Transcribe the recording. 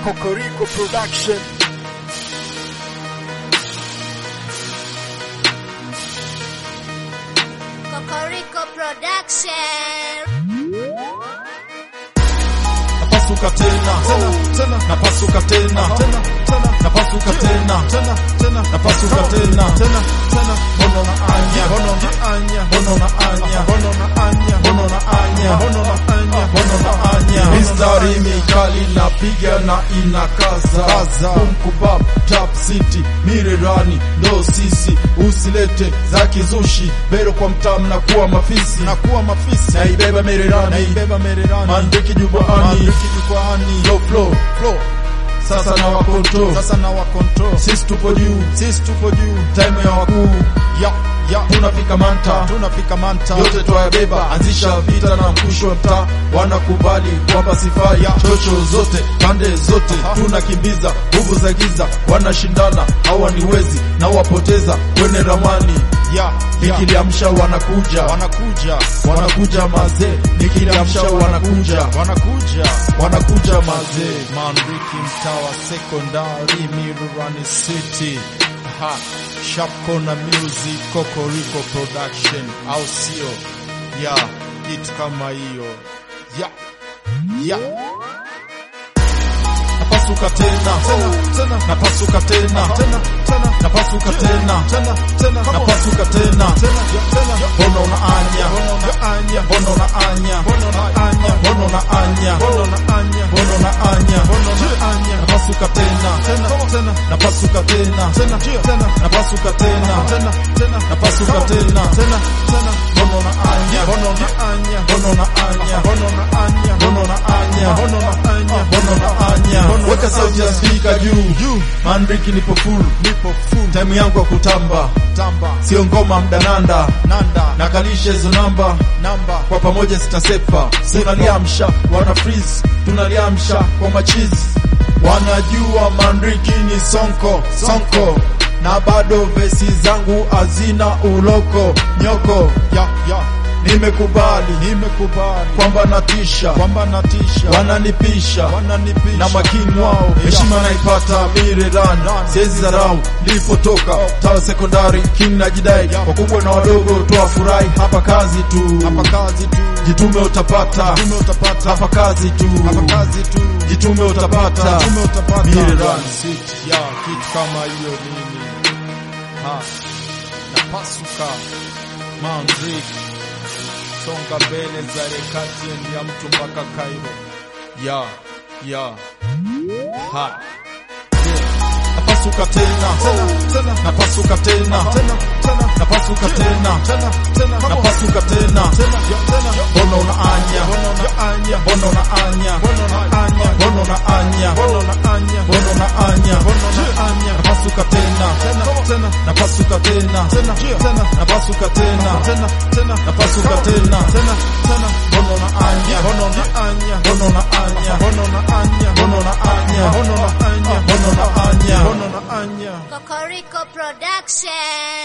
Kokoriko Production. Kokoriko Production. napasuka tena tena napasuka tena tena napasuka tena tena napasuka tena tena bono na anya bono na anya bono na anya bono na anya bono na anya bono na anya bono na anya mistari mikali napiga na inakaza kumkubab tap city mirerani ndo sisi usilete za kizushi bero kwa mtamu na kuwa mafisi na kuwa mafisi naibeba mererani naibeba mererani mandiki jukwani jukwani low flow flow sasa na wakontrol sasa na wakontrol sisi tupo juu sisi tupo juu time ya wakuu ya ya tunafika manta tunafika manta yote twayabeba anzisha vita na mkusho wa mtaa wanakubali kwamba sifai chocho zote pande zote tunakimbiza nguvu za giza wanashindana hawa ni wezi na wapoteza kwenye ramani ya nikiliamsha wanakuja wanakuja wanakuja mazee nikiliamsha wanakuja wanakuja wanakuja mazee mandiki mtawa sekondari mirurani city ha sharp corner music kokoriko production au sio ya kitu kama hiyo ya ya napasuka tena tena napasuka tena tena napasuka tena tena napasuka tena bono na anya bono na anya bono na anya bono na anya bono na anya bono na anya bono na anya napasuka tena tena napasuka tena tena napasuka tena tena napasuka tena tena bono na anya bono na anya bono na anya bono na anya bono na anya bono na anya bono na anya weka sauti ya spika juu mandriki nipo full nipo full time yangu ya kutamba tamba sio ngoma mdananda nanda nakalisha hizo namba namba kwa pamoja zitasepa tunaliamsha wana freeze tunaliamsha kwa machizi wanajua mandriki ni sonko sonko na bado vesi zangu hazina uloko nyoko ya, ya. nimekubali nimekubali kwamba natisha kwamba natisha wananipisha wananipisha na makini wao heshima naipata mireran siwezi dharau nilipotoka tawa sekondari king na jidai wakubwa na wadogo toa furahi hapa kazi tu hapa kazi tu jitume utapata jitume utapata hapa kazi tu hapa kazi tu jitume utapata jitume utapata mireran city ya kitu kama hiyo nini ha napasuka mandriki songa mbele zare kati ya mtu mpaka Cairo ya ya ha napasuka tena tena napasuka tena tena napasuka tena tena napasuka tena bono na anya bono na anya bono na anya bono na anya bono na anya bono na anya bono na anya bono na anya napasuka tena tena napasuka tena tena napasuka tena tena napasuka tena tena bono na anya bono na anya bono na anya bono na anya bono na anya bono na anya bono na anya bono na anya Kokoriko Production.